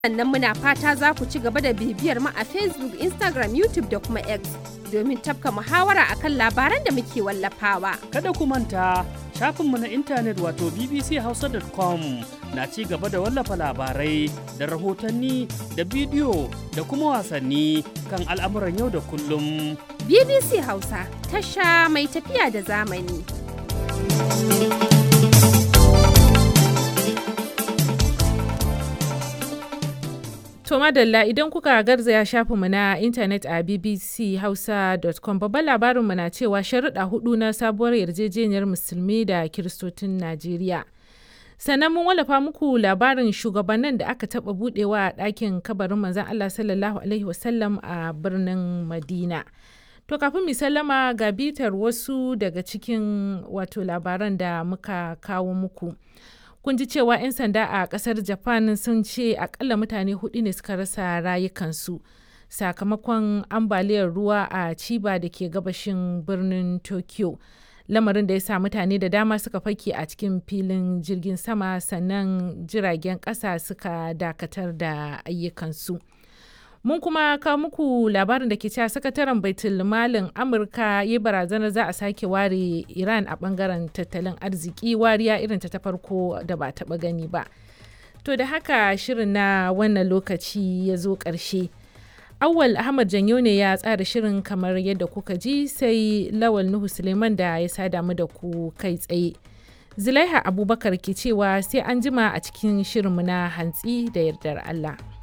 Sannan muna fata za ku ci gaba da bibiyar mu a Facebook, Instagram, YouTube da kuma X domin tafka muhawara akan labaran da muke wallafawa. Kada ku manta shafinmu na intanet wato bbchausa.com na ci gaba da wallafa labarai da rahotanni da bidiyo da kuma wasanni kan al'amuran yau da kullum. BBC Hausa, tasha mai tafiya da zamani. To madalla idan kuka garzaya shafinmu na intanet a bbchausa.com babban labarinmu na cewa sharuɗa hudu na sabuwar yarjejeniyar musulmi da kiristocin Najeriya. Sannan mun wallafa muku labarin shugabannin da aka taɓa buɗewa a ɗakin kabarin manzon Allah sallallahu Alaihi wasallam a birnin Madina. To kafin mu sallama ga bitar wasu daga cikin wato labaran da muka kawo muku. kun ji cewa 'yan sanda a kasar japan sun ce akalla mutane hudu ne suka rasa rayukansu sakamakon ambaliyar ruwa a chiba da ke gabashin birnin tokyo lamarin da ya sa mutane da dama suka fake a cikin filin jirgin sama sannan jiragen kasa suka dakatar da ayyukansu mun kuma kawo muku labarin da ke cewa sakataren baitul malin amurka ya barazanar za a sake ware iran a bangaren tattalin arziki wariya irin ta farko da ba taba gani ba to da haka shirin na wannan lokaci ya zo ƙarshe awwal ahmad janyo ne ya tsara shirin kamar yadda kuka ji sai lawal nuhu suleiman da ya sada mu da ku kai tsaye zulaiha abubakar ke cewa sai an jima a cikin shirinmu na hantsi da yardar allah